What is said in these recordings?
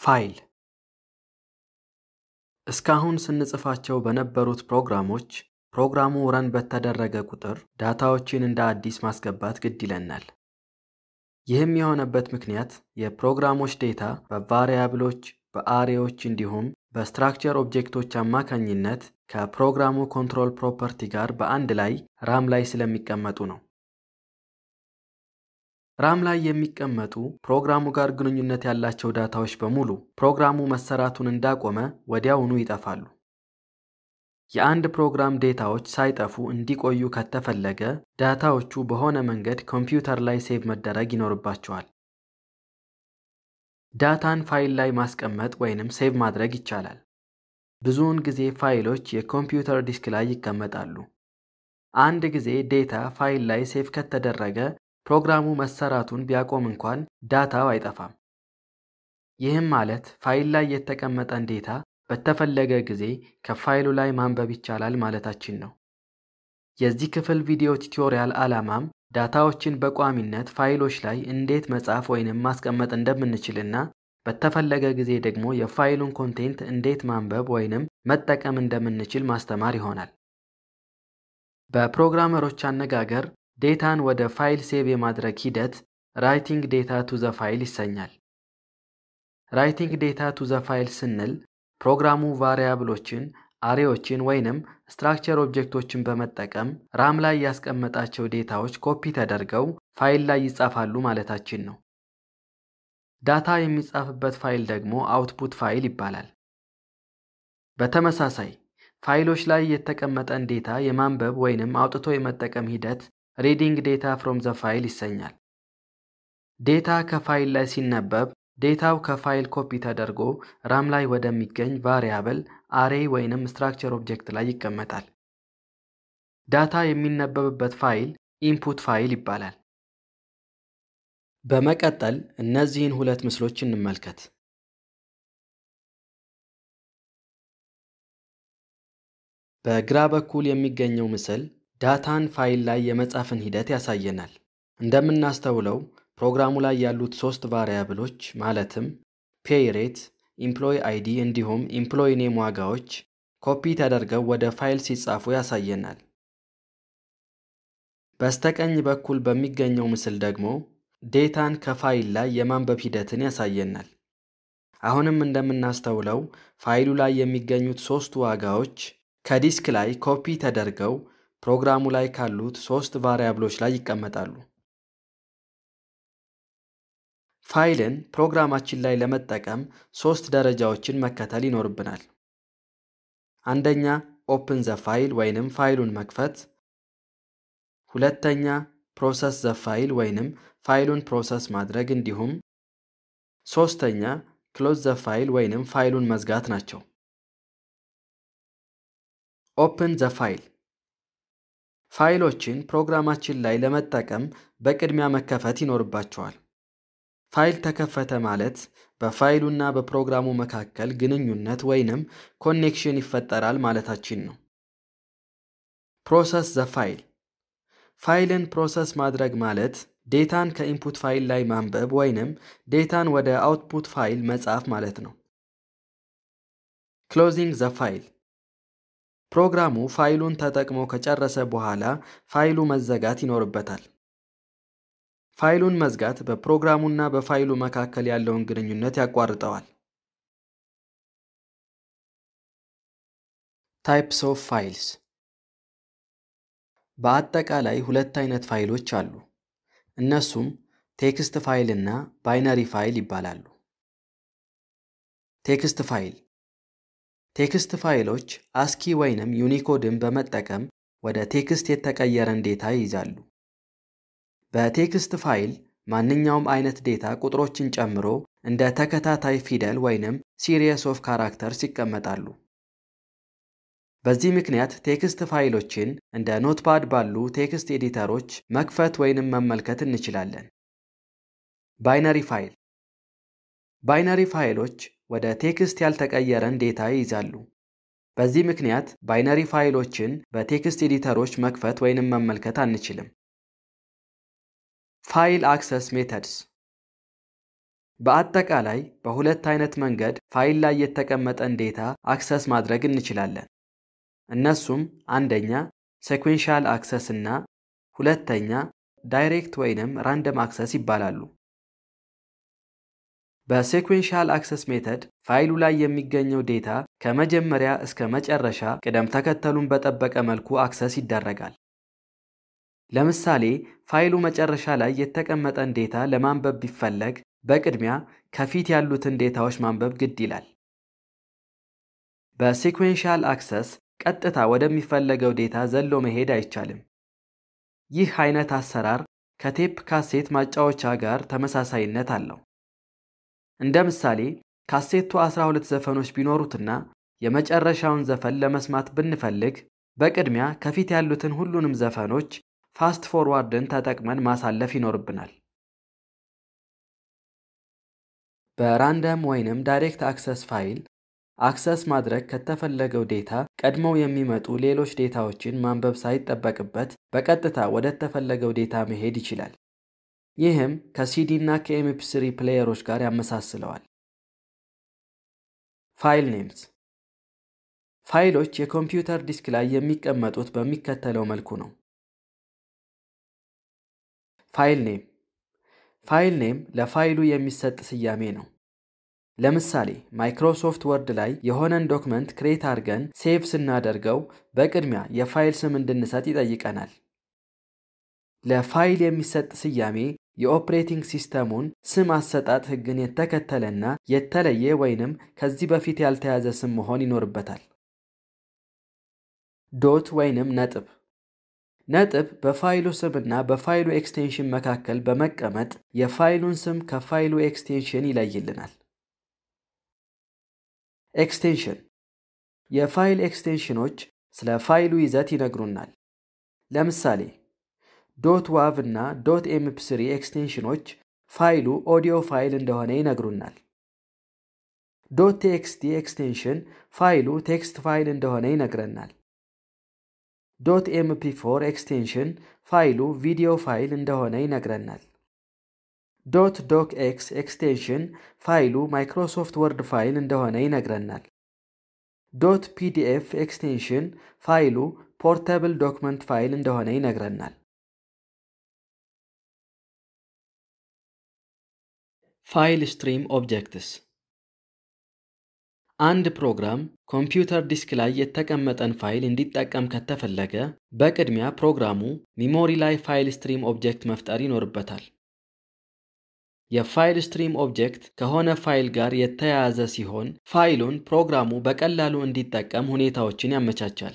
ፋይል እስካሁን ስንጽፋቸው በነበሩት ፕሮግራሞች ፕሮግራሙ ረን በተደረገ ቁጥር ዳታዎችን እንደ አዲስ ማስገባት ግድ ይለናል። ይህም የሆነበት ምክንያት የፕሮግራሞች ዴታ በቫሪያብሎች፣ በአሬዎች እንዲሁም በስትራክቸር ኦብጀክቶች አማካኝነት ከፕሮግራሙ ኮንትሮል ፕሮፐርቲ ጋር በአንድ ላይ ራም ላይ ስለሚቀመጡ ነው። ራም ላይ የሚቀመጡ ፕሮግራሙ ጋር ግንኙነት ያላቸው ዳታዎች በሙሉ ፕሮግራሙ መሰራቱን እንዳቆመ ወዲያውኑ ይጠፋሉ። የአንድ ፕሮግራም ዴታዎች ሳይጠፉ እንዲቆዩ ከተፈለገ ዳታዎቹ በሆነ መንገድ ኮምፒውተር ላይ ሴቭ መደረግ ይኖርባቸዋል። ዳታን ፋይል ላይ ማስቀመጥ ወይንም ሴቭ ማድረግ ይቻላል። ብዙውን ጊዜ ፋይሎች የኮምፒውተር ዲስክ ላይ ይቀመጣሉ። አንድ ጊዜ ዴታ ፋይል ላይ ሴቭ ከተደረገ ፕሮግራሙ መሰራቱን ቢያቆም እንኳን ዳታው አይጠፋም። ይህም ማለት ፋይል ላይ የተቀመጠን ዴታ በተፈለገ ጊዜ ከፋይሉ ላይ ማንበብ ይቻላል ማለታችን ነው። የዚህ ክፍል ቪዲዮ ቱቶሪያል ዓላማም ዳታዎችን በቋሚነት ፋይሎች ላይ እንዴት መጻፍ ወይንም ማስቀመጥ እንደምንችልና በተፈለገ ጊዜ ደግሞ የፋይሉን ኮንቴንት እንዴት ማንበብ ወይንም መጠቀም እንደምንችል ማስተማር ይሆናል። በፕሮግራመሮች አነጋገር ዴታን ወደ ፋይል ሴቭ የማድረግ ሂደት ራይቲንግ ዴታ ቱ ዘ ፋይል ይሰኛል። ራይቲንግ ዴታ ቱ ዘ ፋይል ስንል ፕሮግራሙ ቫሪያብሎችን፣ አሬዎችን ወይንም ስትራክቸር ኦብጀክቶችን በመጠቀም ራም ላይ ያስቀመጣቸው ዴታዎች ኮፒ ተደርገው ፋይል ላይ ይጻፋሉ ማለታችን ነው። ዳታ የሚጻፍበት ፋይል ደግሞ አውትፑት ፋይል ይባላል። በተመሳሳይ ፋይሎች ላይ የተቀመጠን ዴታ የማንበብ ወይንም አውጥቶ የመጠቀም ሂደት ሪዲንግ ዴታ ፍሮም ዘ ፋይል ይሰኛል። ዴታ ከፋይል ላይ ሲነበብ ዴታው ከፋይል ኮፒ ተደርጎ ራም ላይ ወደሚገኝ ቫሪያብል፣ አሬ ወይንም ስትራክቸር ኦብጀክት ላይ ይቀመጣል። ዳታ የሚነበብበት ፋይል ኢንፑት ፋይል ይባላል። በመቀጠል እነዚህን ሁለት ምስሎች እንመልከት። በግራ በኩል የሚገኘው ምስል ዳታን ፋይል ላይ የመጻፍን ሂደት ያሳየናል። እንደምናስተውለው ፕሮግራሙ ላይ ያሉት ሶስት ቫሪያብሎች ማለትም ፔይ ሬት፣ ኢምፕሎይ አይዲ እንዲሁም ኢምፕሎይ ኔም ዋጋዎች ኮፒ ተደርገው ወደ ፋይል ሲጻፉ ያሳየናል። በስተቀኝ በኩል በሚገኘው ምስል ደግሞ ዴታን ከፋይል ላይ የማንበብ ሂደትን ያሳየናል። አሁንም እንደምናስተውለው ፋይሉ ላይ የሚገኙት ሶስቱ ዋጋዎች ከዲስክ ላይ ኮፒ ተደርገው ፕሮግራሙ ላይ ካሉት ሶስት ቫሪያብሎች ላይ ይቀመጣሉ። ፋይልን ፕሮግራማችን ላይ ለመጠቀም ሶስት ደረጃዎችን መከተል ይኖርብናል። አንደኛ ኦፕን ዘ ፋይል ወይንም ፋይሉን መክፈት፣ ሁለተኛ ፕሮሰስ ዘ ፋይል ወይንም ፋይሉን ፕሮሰስ ማድረግ እንዲሁም ሶስተኛ ክሎዝ ዘ ፋይል ወይንም ፋይሉን መዝጋት ናቸው። ኦፕን ዘ ፋይል ፋይሎችን ፕሮግራማችን ላይ ለመጠቀም በቅድሚያ መከፈት ይኖርባቸዋል። ፋይል ተከፈተ ማለት በፋይሉና በፕሮግራሙ መካከል ግንኙነት ወይንም ኮኔክሽን ይፈጠራል ማለታችን ነው። ፕሮሰስ ዘ ፋይል ፋይልን ፕሮሰስ ማድረግ ማለት ዴታን ከኢንፑት ፋይል ላይ ማንበብ ወይንም ዴታን ወደ አውትፑት ፋይል መጻፍ ማለት ነው። ክሎዚንግ ዘ ፋይል ፕሮግራሙ ፋይሉን ተጠቅሞ ከጨረሰ በኋላ ፋይሉ መዘጋት ይኖርበታል። ፋይሉን መዝጋት በፕሮግራሙና በፋይሉ መካከል ያለውን ግንኙነት ያቋርጠዋል። ታይፕስ ኦፍ ፋይልስ በአጠቃላይ ሁለት አይነት ፋይሎች አሉ። እነሱም ቴክስት ፋይል እና ባይነሪ ፋይል ይባላሉ። ቴክስት ፋይል ቴክስት ፋይሎች አስኪ ወይንም ዩኒኮድን በመጠቀም ወደ ቴክስት የተቀየረን ዴታ ይይዛሉ። በቴክስት ፋይል ማንኛውም አይነት ዴታ ቁጥሮችን ጨምሮ እንደ ተከታታይ ፊደል ወይንም ሲሪየስ ኦፍ ካራክተርስ ይቀመጣሉ። በዚህ ምክንያት ቴክስት ፋይሎችን እንደ ኖትፓድ ባሉ ቴክስት ኤዲተሮች መክፈት ወይንም መመልከት እንችላለን። ባይነሪ ፋይል ባይነሪ ፋይሎች ወደ ቴክስት ያልተቀየረን ዴታ ይይዛሉ። በዚህ ምክንያት ባይነሪ ፋይሎችን በቴክስት ኤዲተሮች መክፈት ወይንም መመልከት አንችልም። ፋይል አክሰስ ሜተድስ በአጠቃላይ በሁለት አይነት መንገድ ፋይል ላይ የተቀመጠን ዴታ አክሰስ ማድረግ እንችላለን። እነሱም አንደኛ ሴኩዌንሻል አክሰስ እና ሁለተኛ ዳይሬክት ወይንም ራንደም አክሰስ ይባላሉ። በሴኩዌንሻል አክሰስ ሜተድ ፋይሉ ላይ የሚገኘው ዴታ ከመጀመሪያ እስከ መጨረሻ ቅደም ተከተሉን በጠበቀ መልኩ አክሰስ ይደረጋል። ለምሳሌ ፋይሉ መጨረሻ ላይ የተቀመጠን ዴታ ለማንበብ ቢፈለግ በቅድሚያ ከፊት ያሉትን ዴታዎች ማንበብ ግድ ይላል። በሲኩዌንሻል አክሰስ ቀጥታ ወደሚፈለገው ዴታ ዘሎ መሄድ አይቻልም። ይህ አይነት አሰራር ከቴፕ ካሴት ማጫወቻ ጋር ተመሳሳይነት አለው። እንደ ምሳሌ ካሴቱ 12 ዘፈኖች ቢኖሩትና የመጨረሻውን ዘፈን ለመስማት ብንፈልግ በቅድሚያ ከፊት ያሉትን ሁሉንም ዘፈኖች ፋስት ፎርዋርድን ተጠቅመን ማሳለፍ ይኖርብናል። በራንደም ወይንም ዳይሬክት አክሰስ ፋይል አክሰስ ማድረግ ከተፈለገው ዴታ ቀድመው የሚመጡ ሌሎች ዴታዎችን ማንበብ ሳይጠበቅበት በቀጥታ ወደ ተፈለገው ዴታ መሄድ ይችላል። ይህም ከሲዲ እና ከኤምፒ3 ፕሌየሮች ጋር ያመሳስለዋል። ፋይል ኔምስ ፋይሎች የኮምፒውተር ዲስክ ላይ የሚቀመጡት በሚከተለው መልኩ ነው። ፋይል ኔም ፋይል ኔም ለፋይሉ የሚሰጥ ስያሜ ነው። ለምሳሌ ማይክሮሶፍት ወርድ ላይ የሆነን ዶክመንት ክሬት አድርገን ሴቭ ስናደርገው በቅድሚያ የፋይል ስም እንድንሰጥ ይጠይቀናል። ለፋይል የሚሰጥ ስያሜ የኦፕሬቲንግ ሲስተሙን ስም አሰጣጥ ሕግን የተከተለና የተለየ ወይንም ከዚህ በፊት ያልተያዘ ስም መሆን ይኖርበታል። ዶት ወይንም ነጥብ ነጥብ በፋይሉ ስምና በፋይሉ ኤክስቴንሽን መካከል በመቀመጥ የፋይሉን ስም ከፋይሉ ኤክስቴንሽን ይለይልናል። ኤክስቴንሽን የፋይል ኤክስቴንሽኖች ስለ ፋይሉ ይዘት ይነግሩናል። ለምሳሌ ዶት ዋቭ እና ዶት ኤምፒ3 ኤክስቴንሽኖች ፋይሉ ኦዲዮ ፋይል እንደሆነ ይነግሩናል። ዶት ቴክስቲ ኤክስቴንሽን ፋይሉ ቴክስት ፋይል እንደሆነ ይነግረናል። ዶት ኤምፒ4 ኤክስቴንሽን ፋይሉ ቪዲዮ ፋይል እንደሆነ ይነግረናል። ዶት ዶክ ኤክስ ኤክስቴንሽን ፋይሉ ማይክሮሶፍት ወርድ ፋይል እንደሆነ ይነግረናል። ዶት ፒዲኤፍ ኤክስቴንሽን ፋይሉ ፖርተብል ዶክመንት ፋይል እንደሆነ ይነግረናል። ፋይል ስትሪም ኦብጀክትስ አንድ ፕሮግራም ኮምፒውተር ዲስክ ላይ የተቀመጠን ፋይል እንዲጠቀም ከተፈለገ በቅድሚያ ፕሮግራሙ ሚሞሪ ላይ ፋይል ስትሪም ኦብጀክት መፍጠር ይኖርበታል። የፋይል ስትሪም ኦብጀክት ከሆነ ፋይል ጋር የተያያዘ ሲሆን ፋይሉን ፕሮግራሙ በቀላሉ እንዲጠቀም ሁኔታዎችን ያመቻቻል።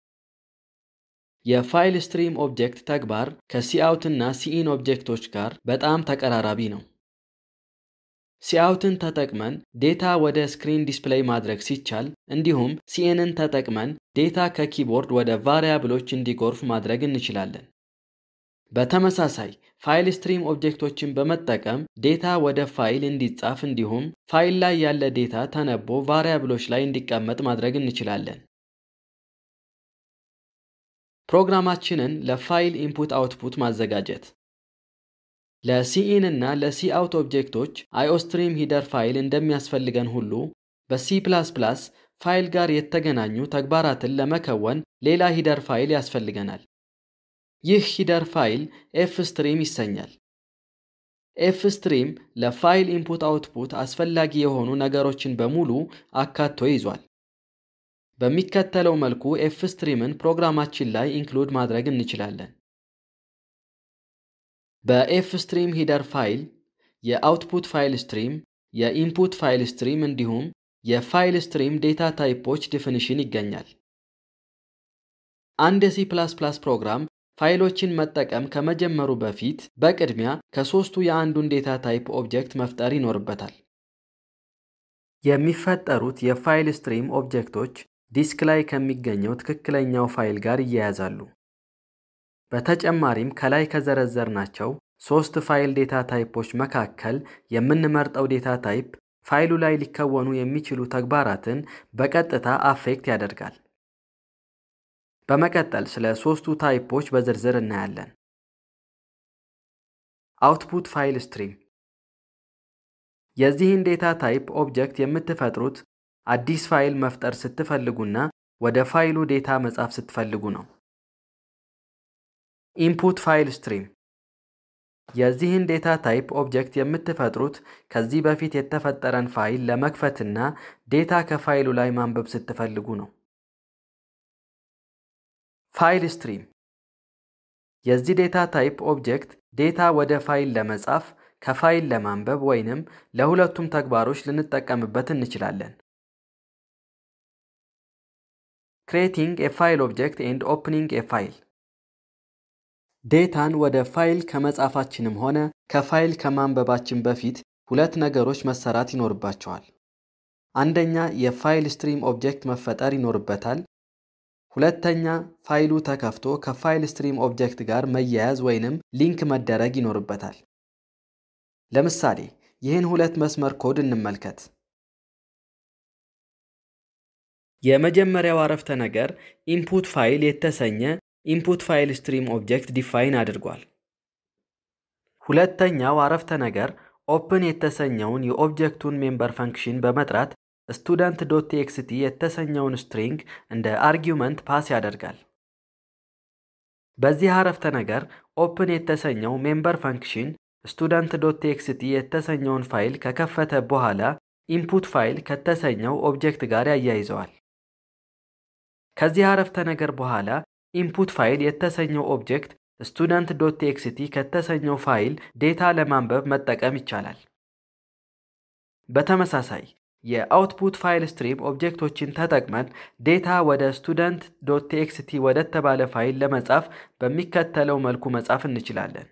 የፋይል ስትሪም ኦብጀክት ተግባር ከሲአውት እና ሲኢን ኦብጀክቶች ጋር በጣም ተቀራራቢ ነው። ሲአውትን ተጠቅመን ዴታ ወደ ስክሪን ዲስፕሌይ ማድረግ ሲቻል፣ እንዲሁም ሲኤንን ተጠቅመን ዴታ ከኪቦርድ ወደ ቫሪያብሎች እንዲጎርፍ ማድረግ እንችላለን። በተመሳሳይ ፋይል ስትሪም ኦብጀክቶችን በመጠቀም ዴታ ወደ ፋይል እንዲጻፍ እንዲሁም ፋይል ላይ ያለ ዴታ ተነቦ ቫሪያብሎች ላይ እንዲቀመጥ ማድረግ እንችላለን። ፕሮግራማችንን ለፋይል ኢንፑት አውትፑት ማዘጋጀት ለሲኢን እና ለሲአውት ኦብጀክቶች አዮስትሪም ሂደር ፋይል እንደሚያስፈልገን ሁሉ በሲ ፋይል ጋር የተገናኙ ተግባራትን ለመከወን ሌላ ሂደር ፋይል ያስፈልገናል። ይህ ሂደር ፋይል ኤፍ ስትሪም ይሰኛል። ኤፍ ስትሪም ለፋይል ኢንፑት አውትፑት አስፈላጊ የሆኑ ነገሮችን በሙሉ አካቶ ይዟል። በሚከተለው መልኩ ኤፍ ስትሪምን ፕሮግራማችን ላይ ኢንክሉድ ማድረግ እንችላለን። በኤፍ ስትሪም ሂደር ፋይል የአውትፑት ፋይል ስትሪም፣ የኢንፑት ፋይል ስትሪም እንዲሁም የፋይል ስትሪም ዴታ ታይፖች ዲፊኒሽን ይገኛል። አንድ የሲ ፕሮግራም ፋይሎችን መጠቀም ከመጀመሩ በፊት በቅድሚያ ከሦስቱ የአንዱን ዴታ ታይፕ ኦብጀክት መፍጠር ይኖርበታል። የሚፈጠሩት የፋይል ስትሪም ኦብጀክቶች ዲስክ ላይ ከሚገኘው ትክክለኛው ፋይል ጋር ይያያዛሉ። በተጨማሪም ከላይ ከዘረዘርናቸው ሦስት ፋይል ዴታ ታይፖች መካከል የምንመርጠው ዴታ ታይፕ ፋይሉ ላይ ሊከወኑ የሚችሉ ተግባራትን በቀጥታ አፌክት ያደርጋል። በመቀጠል ስለ ሦስቱ ታይፖች በዝርዝር እናያለን። አውትፑት ፋይል ስትሪም የዚህን ዴታ ታይፕ ኦብጀክት የምትፈጥሩት አዲስ ፋይል መፍጠር ስትፈልጉና ወደ ፋይሉ ዴታ መጻፍ ስትፈልጉ ነው። ኢንፑት ፋይል ስትሪም የዚህን ዴታ ታይፕ ኦብጀክት የምትፈጥሩት ከዚህ በፊት የተፈጠረን ፋይል ለመክፈትና ዴታ ከፋይሉ ላይ ማንበብ ስትፈልጉ ነው። ፋይል ስትሪም የዚህ ዴታ ታይፕ ኦብጀክት ዴታ ወደ ፋይል ለመጻፍ ከፋይል ለማንበብ ወይንም ለሁለቱም ተግባሮች ልንጠቀምበት እንችላለን። ክሬቲንግ ኤ ፋይል ኦብጀክት ኤንድ ኦፕኒንግ ኤ ፋይል ዴታን ወደ ፋይል ከመጻፋችንም ሆነ ከፋይል ከማንበባችን በፊት ሁለት ነገሮች መሰራት ይኖርባቸዋል። አንደኛ የፋይል ስትሪም ኦብጀክት መፈጠር ይኖርበታል። ሁለተኛ ፋይሉ ተከፍቶ ከፋይል ስትሪም ኦብጀክት ጋር መያያዝ ወይንም ሊንክ መደረግ ይኖርበታል። ለምሳሌ ይህን ሁለት መስመር ኮድ እንመልከት። የመጀመሪያው አረፍተ ነገር ኢንፑት ፋይል የተሰኘ ኢንፑት ፋይል ስትሪም ኦብጀክት ዲፋይን አድርጓል። ሁለተኛው አረፍተ ነገር ኦፕን የተሰኘውን የኦብጀክቱን ሜምበር ፈንክሽን በመጥራት ስቱደንት ዶት ቴክስቲ የተሰኘውን ስትሪንግ እንደ አርጊውመንት ፓስ ያደርጋል። በዚህ አረፍተ ነገር ኦፕን የተሰኘው ሜምበር ፈንክሽን ስቱደንት ዶት ቴክስቲ የተሰኘውን ፋይል ከከፈተ በኋላ ኢንፑት ፋይል ከተሰኘው ኦብጀክት ጋር ያያይዘዋል። ከዚህ አረፍተ ነገር በኋላ ኢንፑት ፋይል የተሰኘው ኦብጀክት ስቱደንት ዶት ቴክስቲ ከተሰኘው ፋይል ዴታ ለማንበብ መጠቀም ይቻላል። በተመሳሳይ የአውትፑት ፋይል ስትሪም ኦብጀክቶችን ተጠቅመን ዴታ ወደ ስቱደንት ዶት ቴክስቲ ወደተባለ ፋይል ለመጻፍ በሚከተለው መልኩ መጻፍ እንችላለን።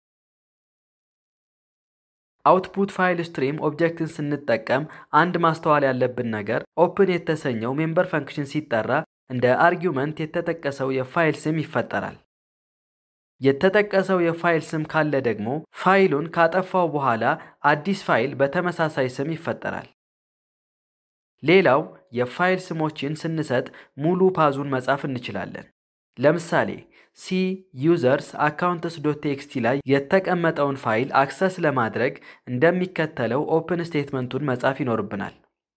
አውትፑት ፋይል ስትሪም ኦብጀክትን ስንጠቀም አንድ ማስተዋል ያለብን ነገር ኦፕን የተሰኘው ሜምበር ፈንክሽን ሲጠራ እንደ አርጊውመንት የተጠቀሰው የፋይል ስም ይፈጠራል። የተጠቀሰው የፋይል ስም ካለ ደግሞ ፋይሉን ካጠፋው በኋላ አዲስ ፋይል በተመሳሳይ ስም ይፈጠራል። ሌላው የፋይል ስሞችን ስንሰጥ ሙሉ ፓዙን መጻፍ እንችላለን። ለምሳሌ ሲ ዩዘርስ አካውንትስ ዶት ቴክስቲ ላይ የተቀመጠውን ፋይል አክሰስ ለማድረግ እንደሚከተለው ኦፕን ስቴትመንቱን መጻፍ ይኖርብናል።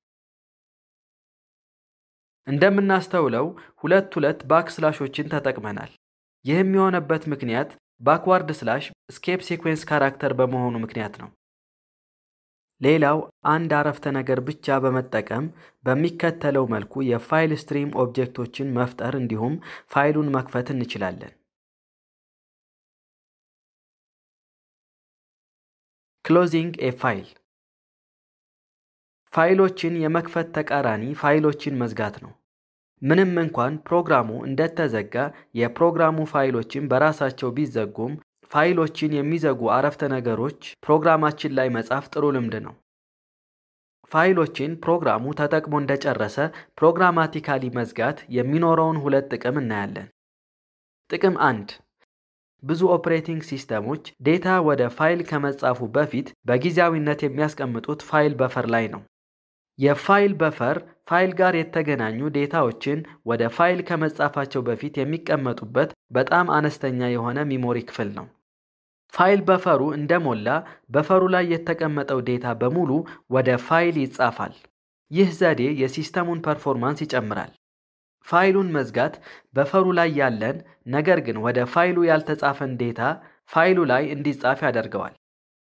እንደምናስተውለው ሁለት ሁለት ባክ ስላሾችን ተጠቅመናል። ይህም የሆነበት ምክንያት ባክዋርድ ስላሽ ስኬፕ ሴኩዌንስ ካራክተር በመሆኑ ምክንያት ነው። ሌላው አንድ አረፍተ ነገር ብቻ በመጠቀም በሚከተለው መልኩ የፋይል ስትሪም ኦብጀክቶችን መፍጠር እንዲሁም ፋይሉን መክፈት እንችላለን። ክሎዚንግ ኤ ፋይል ፋይሎችን የመክፈት ተቃራኒ ፋይሎችን መዝጋት ነው። ምንም እንኳን ፕሮግራሙ እንደተዘጋ የፕሮግራሙ ፋይሎችን በራሳቸው ቢዘጉም ፋይሎችን የሚዘጉ አረፍተ ነገሮች ፕሮግራማችን ላይ መጻፍ ጥሩ ልምድ ነው። ፋይሎችን ፕሮግራሙ ተጠቅሞ እንደጨረሰ ፕሮግራማቲካሊ መዝጋት የሚኖረውን ሁለት ጥቅም እናያለን። ጥቅም አንድ ብዙ ኦፕሬቲንግ ሲስተሞች ዴታ ወደ ፋይል ከመጻፉ በፊት በጊዜያዊነት የሚያስቀምጡት ፋይል በፈር ላይ ነው። የፋይል በፈር ፋይል ጋር የተገናኙ ዴታዎችን ወደ ፋይል ከመጻፋቸው በፊት የሚቀመጡበት በጣም አነስተኛ የሆነ ሚሞሪ ክፍል ነው። ፋይል በፈሩ እንደሞላ በፈሩ ላይ የተቀመጠው ዴታ በሙሉ ወደ ፋይል ይጻፋል። ይህ ዘዴ የሲስተሙን ፐርፎርማንስ ይጨምራል። ፋይሉን መዝጋት በፈሩ ላይ ያለን ነገር ግን ወደ ፋይሉ ያልተጻፈን ዴታ ፋይሉ ላይ እንዲጻፍ ያደርገዋል።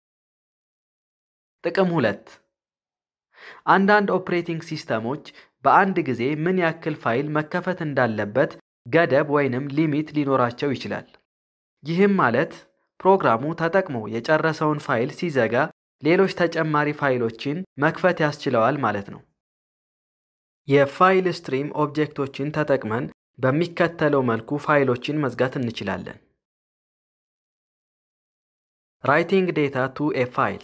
ጥቅም ሁለት አንዳንድ ኦፕሬቲንግ ሲስተሞች በአንድ ጊዜ ምን ያክል ፋይል መከፈት እንዳለበት ገደብ ወይንም ሊሚት ሊኖራቸው ይችላል። ይህም ማለት ፕሮግራሙ ተጠቅሞ የጨረሰውን ፋይል ሲዘጋ ሌሎች ተጨማሪ ፋይሎችን መክፈት ያስችለዋል ማለት ነው። የፋይል ስትሪም ኦብጀክቶችን ተጠቅመን በሚከተለው መልኩ ፋይሎችን መዝጋት እንችላለን። ራይቲንግ ዴታ ቱ ኤ ፋይል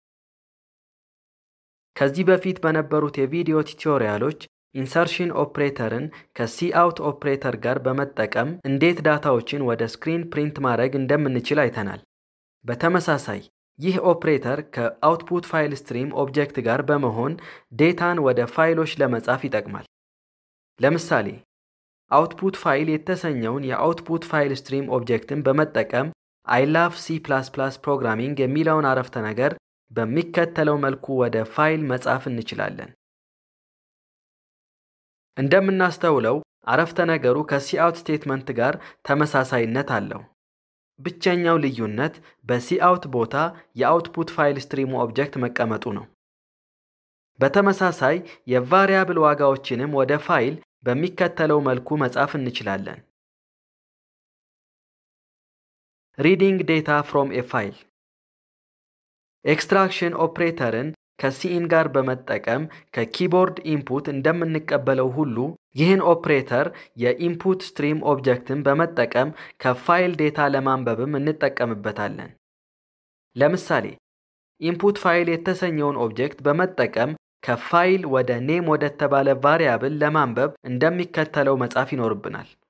ከዚህ በፊት በነበሩት የቪዲዮ ቱቶሪያሎች ኢንሰርሽን ኦፕሬተርን ከሲአውት ኦፕሬተር ጋር በመጠቀም እንዴት ዳታዎችን ወደ ስክሪን ፕሪንት ማድረግ እንደምንችል አይተናል። በተመሳሳይ ይህ ኦፕሬተር ከአውትፑት ፋይል ስትሪም ኦብጀክት ጋር በመሆን ዴታን ወደ ፋይሎች ለመጻፍ ይጠቅማል። ለምሳሌ አውትፑት ፋይል የተሰኘውን የአውትፑት ፋይል ስትሪም ኦብጀክትን በመጠቀም አይ ላቭ ሲ ፕላስ ፕላስ ፕሮግራሚንግ የሚለውን አረፍተ ነገር በሚከተለው መልኩ ወደ ፋይል መጻፍ እንችላለን። እንደምናስተውለው አረፍተ ነገሩ ከሲአውት ስቴትመንት ጋር ተመሳሳይነት አለው። ብቸኛው ልዩነት በሲአውት ቦታ የአውትፑት ፋይል ስትሪሙ ኦብጀክት መቀመጡ ነው። በተመሳሳይ የቫሪያብል ዋጋዎችንም ወደ ፋይል በሚከተለው መልኩ መጻፍ እንችላለን። ሪዲንግ ዴታ ፍሮም ኤ ፋይል ኤክስትራክሽን ኦፕሬተርን ከሲኢን ጋር በመጠቀም ከኪቦርድ ኢንፑት እንደምንቀበለው ሁሉ ይህን ኦፕሬተር የኢንፑት ስትሪም ኦብጀክትን በመጠቀም ከፋይል ዴታ ለማንበብም እንጠቀምበታለን። ለምሳሌ ኢንፑት ፋይል የተሰኘውን ኦብጀክት በመጠቀም ከፋይል ወደ ኔም ወደተባለ ቫሪያብል ለማንበብ እንደሚከተለው መጻፍ ይኖርብናል።